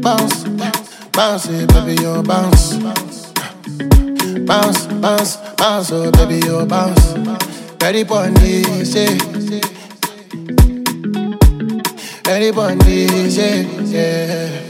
bounce, bounce it, baby, you bounce. Bounce, bounce, bounce, oh baby, you bounce. Ready for this, yeah. Ready for this, yeah, yeah.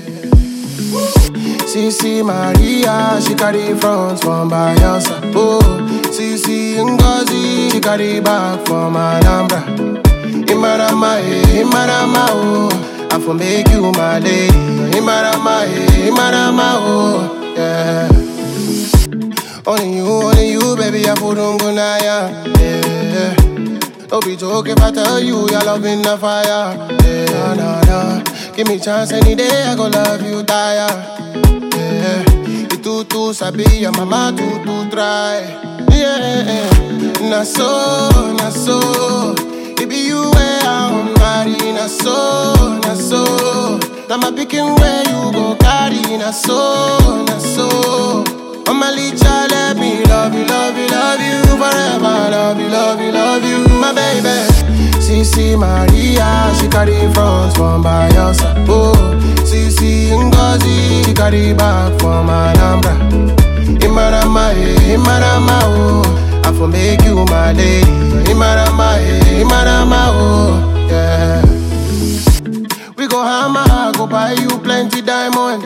CC Maria, she carry front from Bayelsa. Oh, CC Ngozi, she carry back from Alhambra. Imarama, eh, Imarama, oh, I for make you my lady. Imarama, eh, Imarama, oh, yeah. Only you, only you, baby, I put on gunaya, yeah. Don't be joking if I tell you your love in the fire, yeah, nah, nah. Give me chance any day, I go love you, tire. Yeah, you too too sabi, your mama too too try. Yeah, na so, na so. It be you where I'm marry, na so, na so. Now my picking where you go carry, na so, na so. Mama Licha, let me love you, love you, love you forever. Love you, love you, love you, my baby. CC Maria, she carry front from Bayelsa. Oh, CC Ngozi, she carry back from Alhambra. Imarama, eh, Imarama, oh, I for make you my lady. Imarama, eh, Imarama, oh, yeah. We go hammer, I go buy you plenty diamond.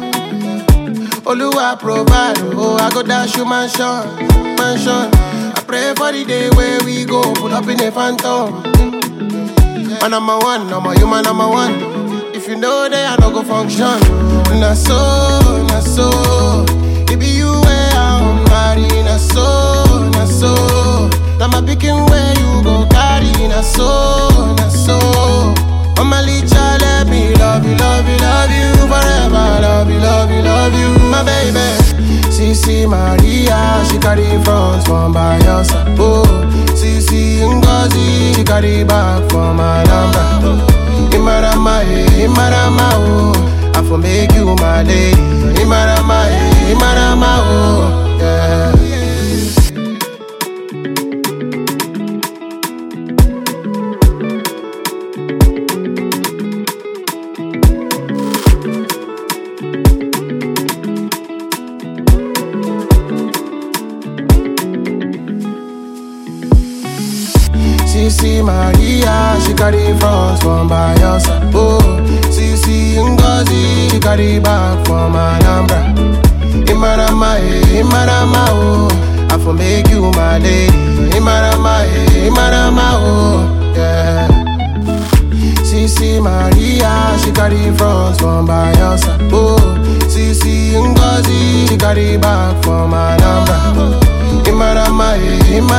Oluwa provide, oh, I go dash you mansion, mansion. I pray for the day where we go, put up in a phantom. Man, number one, number you, man, number one. If you know they I no go function. Na so, na so. It be you where I'm marry, na so, na so. Now my picking where you go carry, na so, na so. Mama Licha, let me love you, love you, love you forever. Love you, love you, love you, my baby. CC Maria, she carry front from Bayelsa. Oh, CC Ngozi, she carry back from Alhambra. Imarama, eh, Imarama, oh, I for make you my lady. Imarama, eh, Imarama, oh, yeah. CC Maria, she carry front from Bayelsa. Oh, CC Ngozi, she carry back from Alhambra. Imarama, eh, Imarama, oh, I for make you my lady. Imarama, eh, Imarama, oh, yeah. CC Maria, she carry front from Bayelsa. Oh, CC Ngozi, she carry back from Alhambra. Imarama, eh, Imarama.